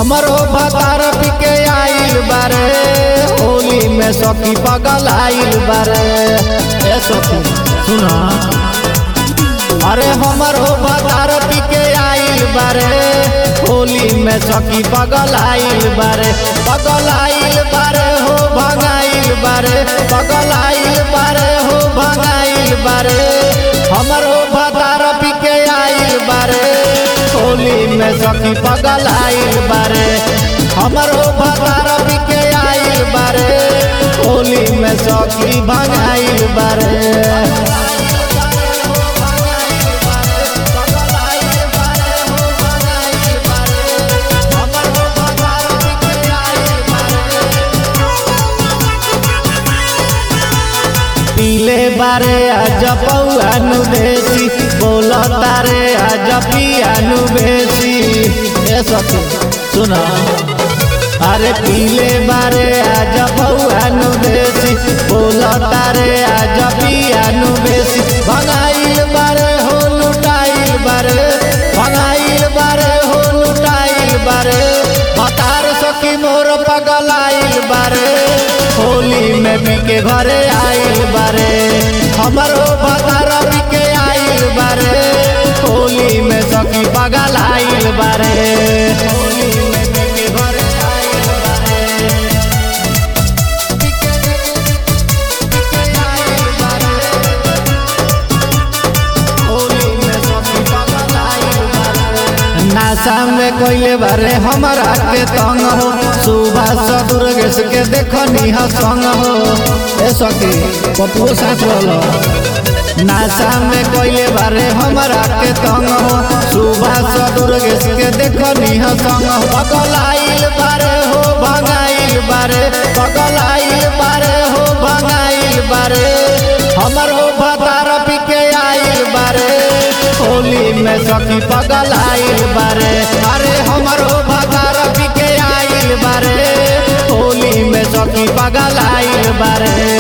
हमरो भतार पिके आइल बारे होली में सखी पगल आइल बारे ए सखी सुना अरे हमरो भतार पिके आइल बारे होली में सखी पगल आइल बारे पगल आइल बारे हो भगाइल बारे पगल आइल बारे हो भगाइल बारे हमरो भतार पिके आइल बारे होली में सखी पगल आइल बारे हमरो भतार पिके आइल बारे होली में सखी भगाइल बारे पीले बारे आज पौआनु देसी बोल तारे आज पियानु बेसी ए सखी सुना अरे पीले बारे आज पौआनु देसी बोल तारे आज पियानु बेसी भगाइल बारे हो लुटाइल बारे भगाइल बारे हो लुटाइल बारे बतार सखी मोर पगलाइल बारे होली में बिके घरे आइल बारे हमरो भतार बिके आइल बारे होली में सखी पगल आइल बारे होली में बिके घरे आइल बारे बिके बिके आइल बारे होली में सखी पगल आइल बारे नासा में कोइले बारे हमरा के तंग हो सुबह सदुर्गेश के देखनी ह संग हो ए सखी पपुओ साथ वाला नासा में कोइले बारे हमरा के तंग हो सुबह सदुर्गेश के देखनी ह संग हो पगलाइल बारे हो भगाइल बारे पगलाइल बारे हो भगाइल बारे हमरो भतार पिके आइल बारे होली में सखी पगल आइल बारे अरे हमरो भतार पिके आइल बारे होली में सखी पगल आइल बारे